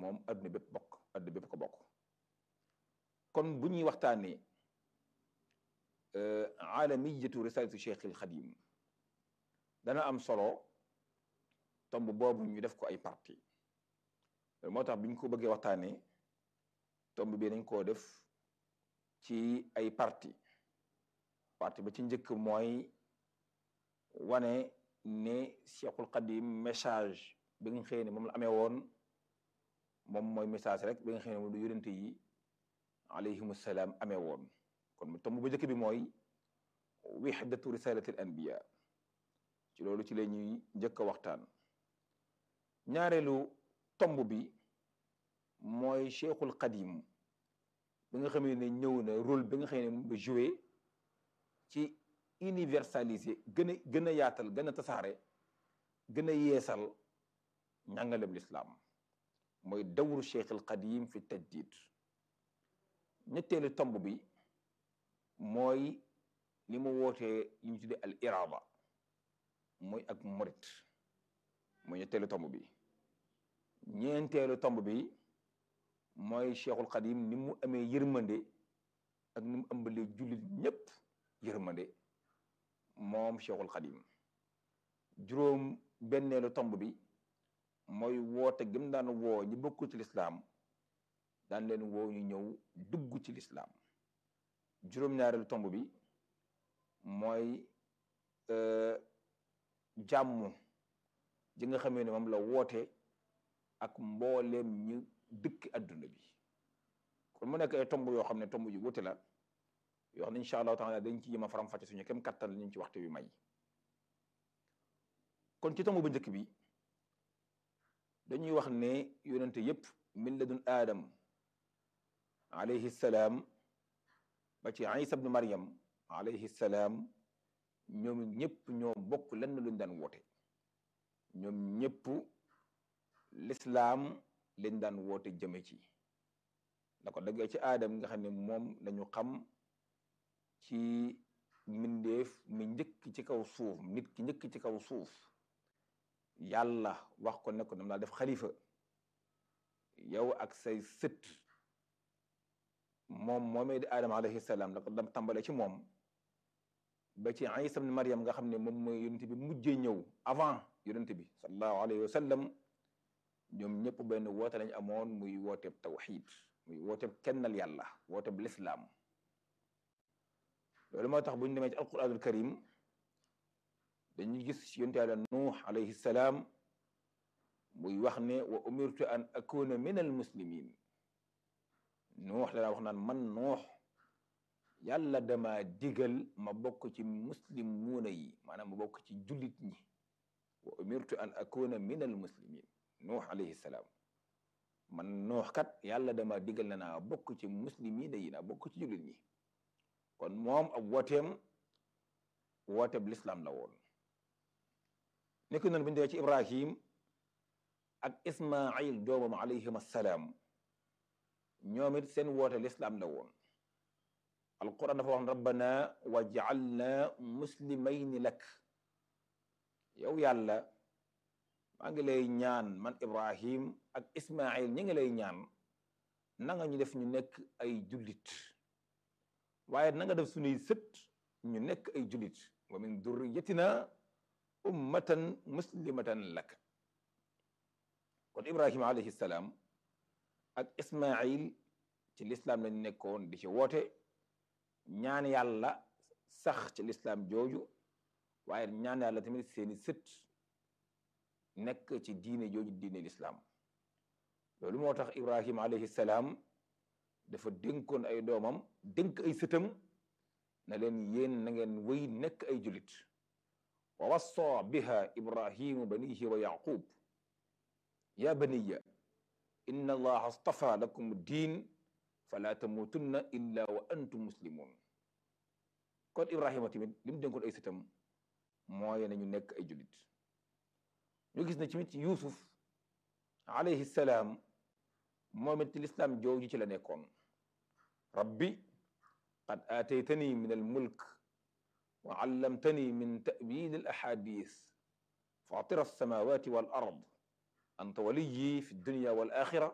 moom adduna bépp bokk adduna bépp ko bokk kon bu ñuy waxtaanee aalamiyatu risalatu cheikh al xadim dana am solo tomb boobu ñu def ko ay parti moo tax bi ñu ko bëggee waxtaanee tomb bi dañ koo def ci ay parti parti ba ci njëkk mooy wane ne cheikhul xadim message bi nga xëy ne moom la amee woon moom mooy message rek bi nga xëy ne moom lu yonente yi alayhim salaam amee woon kon tomb bu njëkk bi mooy wihdatu risalati al anbiya ci loolu ci la ñuy njëkk a waxtaan ñaareelu tomb bi mooy cheikhul qadim bi nga xam ne ñëw na rôle bi nga xam ne moom la joué ci universaliser gën a gën a yaatal gën a tasaare gën a yeesal njàngalem lislaam mooy dawru cheikhul qadim fi tajdid ñetteelu tomb bi mooy li mu wootee li ñu tuddee al irada mooy ak morit mooy ñetteelu tomb bi ñeenteelu tomb bi mooy cheikhul xadim ni mu amee yërmande ak ni mu ëmbalee jullit ñépp yërmande moom cheikhul xadim juróom benneelu tomb bi mooy woote gëm daan woo ñi bokkul ci lislaam daan leen woo ñu ñëw dugg ci lislaam juróom-ñaareelu tomb bi mooy jàmm ji nga xamee ne moom la woote ak mbooleem ñu dëkk adduna bi kon mu nekk ay tomb yoo xam ne tomb yu wuute la yoo xam ne incha allahu taala dañ ci yëm a faram-fàcce suñu kem kattan la ñu ci waxtu bi may kon ci tomb bu njëkk bi dañuy wax ne yonente yépp min ladun aadam alayhi salaam ba ci isa ibnu maryam alayhi salaam ñoom ñëpp ñoo bokk lenn luñ daan woote ñoom ñëpp lislaam lañ daan woote jëme ci da ko daggee ci aadam nga xam ne moom lañu xam ci mbindeef mi njëkk ci kaw suuf nit ki njëkk ci kaw suuf yàlla wax ko ne ko dam laa def xalifa yow ak say sët moom moomee di aadama alayhi salaam la ko dam tàmbale ci moom ba ci isa ibn maryam nga xam ne moom mooy yonent bi mujjee ñëw avant yonent bi sallallahu alayhi wa sallam ñoom ñëpp benn woote lañ amoon muy wooteeb tawxid muy wooteeb kennal yàlla wooteeb lislaam loolu moo tax bu ñu demee ci alquranul karim dañuy gis yonent yàlla nuux alayhi salaam muy wax ne wa umirtu an akuna min al muslimin nuux dana wax naan man nuux yàlla dama digal ma bokk ci muslimuuna yi maanaam ma bokk ci jullit ñi wa umirtu an akuna min al muslimin nuux alayhi salaam man nuux kat yàlla dama digal na naa bokk ci muslimiina yi naa bokk ci jullit ñi kon moom ab wooteem wooteeb lislaam la woon nekk noonu bu ñu dee ci ibrahim ak ismail doomam alayhim assalaam ñoom it seen woote lislaam la woon alquran dafa wax rabbana wa jaalna muslimayni lak yow yàlla maa ngi lay ñaan man ibrahim ak ismail ñi ngi lay ñaan na nga ñu def ñu nekk ay jullit waaye na nga def suñuy sët ñu nekk ay jullit wa min durriyatina ummatan muslimatan lak kon ibrahima alayhi salaam ak ismail ci lislaam lañ nekkoon di ci woote ñaan yàlla sax ci lislaam jooju waaye ñaan yàlla tamit seeni sët nekk ci diine jooju diine lislaam loolu moo tax ibrahima alayhi salaam dafa dénkoon ay doomam dénk ay sëtam na leen yéen na ngeen wéy nekk ay julit wa wassa biha ibrahimu banihi wa yaqub ya baniya inna allaha astafa lakum diin fala tamutunna illa wa antum muslimun kon ibrahima tamit li mu dénkoon ay sëtam mooy nañu nekk ay julit ñu gis na tamit yusuf alayhi salaam moom it lislaam jooju ci la nekkoon rabbi qad aataytani min almulk wa allamtani min ta'wil alahadith fatira alsamawati wal ard anta waliyi fi dunya wal axira